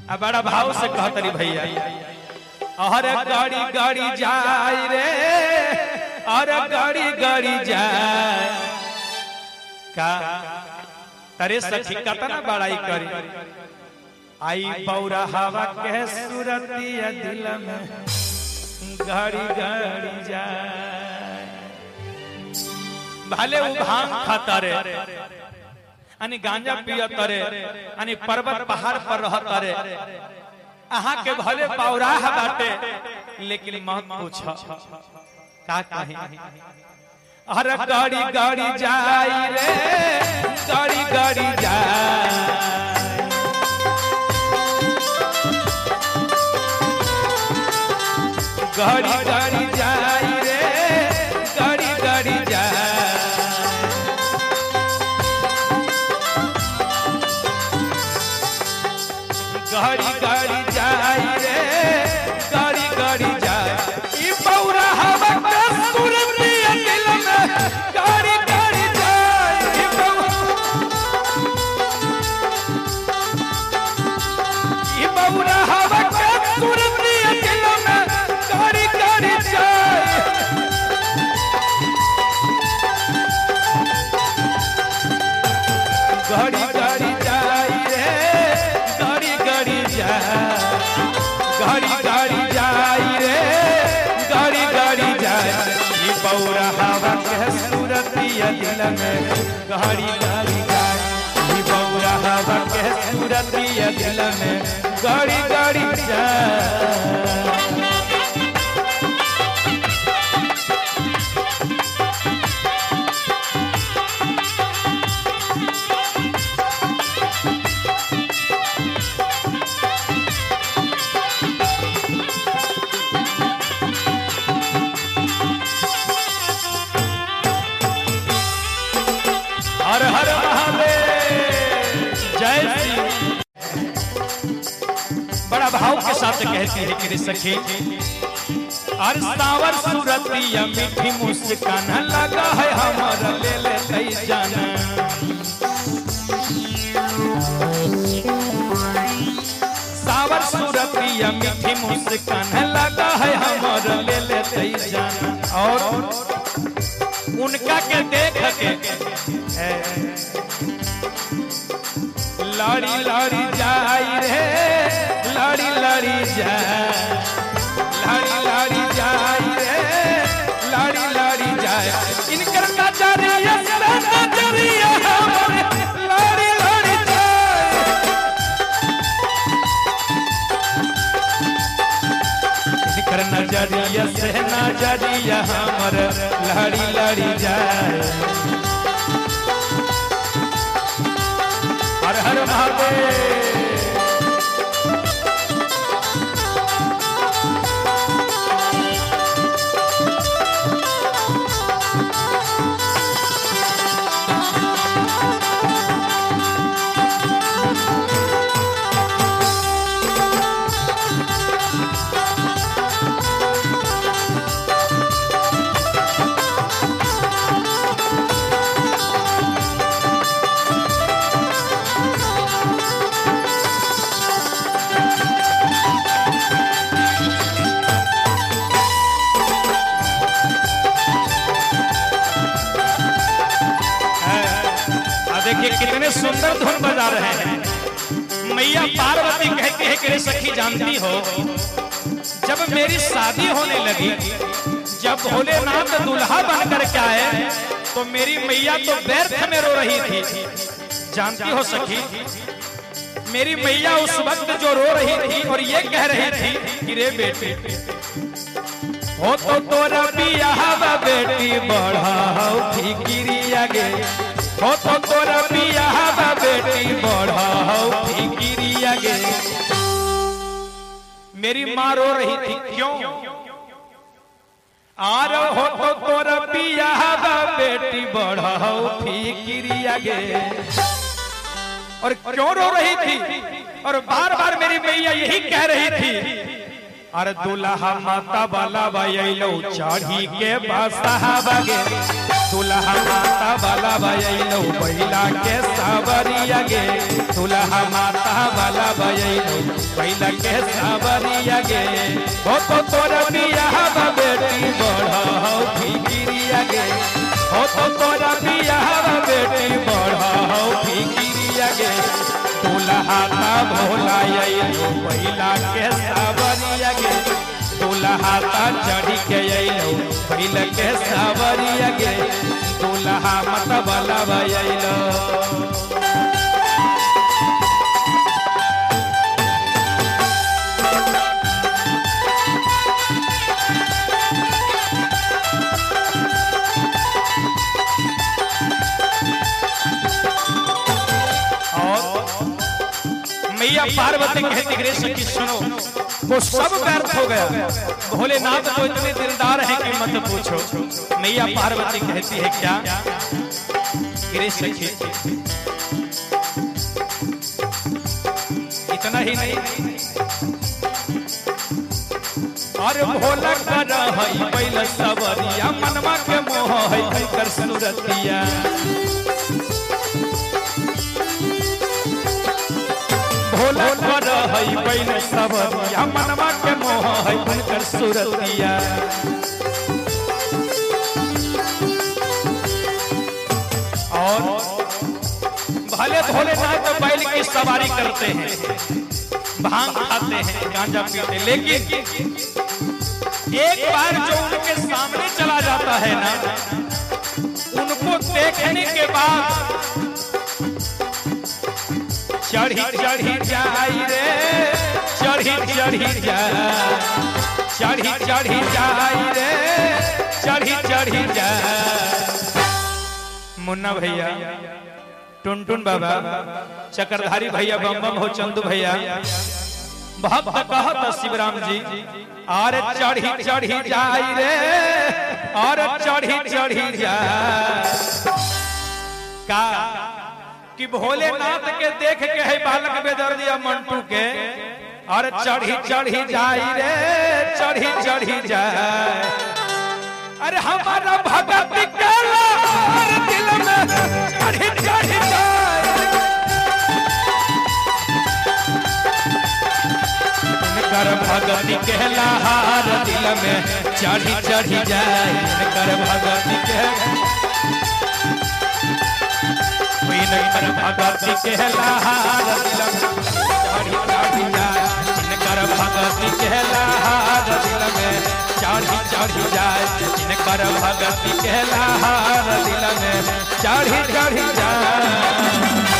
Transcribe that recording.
आ बड़ा भाव से कहतरी भैया अरे गाड़ी गाड़ी जाए रे अरे गाड़ी गाड़ी जाए का तरे सखी कतना बड़ाई करी आई पौरा हवा के सूरतिया दिल में गाड़ी गाड़ी जाए भले उ भांग खाता रे अनि गांजा पियत रे अनि पर्वत पहाड़ पर रहत रे अहाँ के भले पौराह बाटे लेकिन मत पूछ का कही अरे गाड़ी गाड़ी जाई रे गाड़ी गाड़ी जाए गाड़ी गाड़ी जाई रे गाड़ी गाड़ी जाए गाड़ी गाड़ी जाई रे गाड़ी गाड़ी जाए ई पौरा हवा के सुरतिया दिल में गाड़ी गाड़ी जाए ई पौरा ई पौरा हवा के सुरतिया दिल में गाड़ी गाड़ी जाए गाड़ी गाड़ी जाई रे गाड़ी गाड़ी जाए गाड़ी गाड़ी जाई रे गाड़ी गाड़ी जाए ये पौरा हवा के सूरतिया दिल में गाड़ी गाड़ी जाए ये पौरा हवा के सूरतिया दिल में गाड़ी गाड़ी जाए हर हर महादेव जय श्री बड़ा भाव के साथ कहती है कि रे सखी हर सावर सूरतिया मीठी मुस्कान लगा है हमारा ले ले कई जाना सावर सूरतिया मीठी मुस्कान लगा है हमारा ले ले कई जाना और उनका के देख के है, लाड़ी लाड़ी जाई रे लाड़ी लाड़ी जाए लाड़ी लाड़ी जाई रे लाड़ी लाड़ी जाए इनकर नजरिया से नजरिया हमरे लाड़ी लाड़ी जाए इनकर नजरिया से नजरिया हमर लाड़ी लाड़ी जाए हर हर महादेव आ देखिए कितने सुंदर धुन बजा रहे हैं मैया पार्वती कहती है कि रे सखी जानती हो जब मेरी शादी होने लगी जब भोलेनाथ दूल्हा बन करके आए तो मेरी मैया तो व्यर्थ में रो रही थी जानती हो सखी मेरी मैया उस वक्त जो रो रही थी और ये कह रही थी कि रे बेटी हो तो तोरा बियाह बेटी बढ़ाओ फिकिरी आगे हो तो तोरा बियाह बेटी बढ़ाओ फिकिरी आगे मेरी माँ रो रही थी क्यों आर हो तो तोरा बियाह बेटी बढ़ाओ फिकिरी आगे और क्यों रो रही थी और बार बार मेरी मैया यही कह रही थी अरे दुल्हा माता बाला बयलो चढ़ी के बसहा गे दुल्हा माता बाला बयलो बैला के सावरिया गे दुल्हा माता बाला बयलो बैला के सावरिया गे हो तो तोरा बियाह बा बेटी बढ़ाओ फिकिरिया गे हो तो तोरा बियाह बा बेटी बढ़ाओ फिकिरिया गे दुल्हा ता भोला अइलो बैला के सावरिया गे दुल्हा ता चढ़ी के अइलो बैल के सावरिया गे दुल्हा मत बला अइलो और मैया पार्वती कहती गणेश की सुनो वो सब व्यर्थ हो गया भोलेनाथ तो इतने दिलदार हैं कि मत पूछो मैया पार्वती कहती है क्या गणेश सखी इतना ही नहीं और भोला कर हई बैल सवरिया मनवा के मोह है कर सुरतिया भोला कर हई बैल सवरिया मनवा के मोह है कर सुरतिया और भले भोलेनाथ बैल की सवारी करते हैं भांग खाते हैं गांजा पीते हैं लेकिन एक बार जो उनके सामने चला जाता है ना उनको देखने के बाद चढ़ी चढ़ी जाई रे चढ़ी चढ़ी जाए चढ़ी चढ़ी जाई रे चढ़ी चढ़ी जाए मुन्ना भैया टुनटुन बाबा चक्रधारी भैया बम बम हो चंदू भैया भक्त कहत शिवराम जी और चढ़ी चढ़ी जाई रे और चढ़ी चढ़ी जाए का कि भोलेनाथ के देख के है बालक बेदर्दिया मंटू के और चढ़ी चढ़ी जाई रे चढ़ी चढ़ी जाए अरे हमारा भगत के लार दिल में चढ़ी चढ़ी जाए कर भगती के लहार दिल में चढ़ी चढ़ी जाए कर भगती के कर भगती के लहार दिल में चढ़ी चढ़ी जाए कर भगती के लहार दिल में चढ़ी चढ़ी जाए कर भगती के लहार दिल में चढ़ी चढ़ी जाए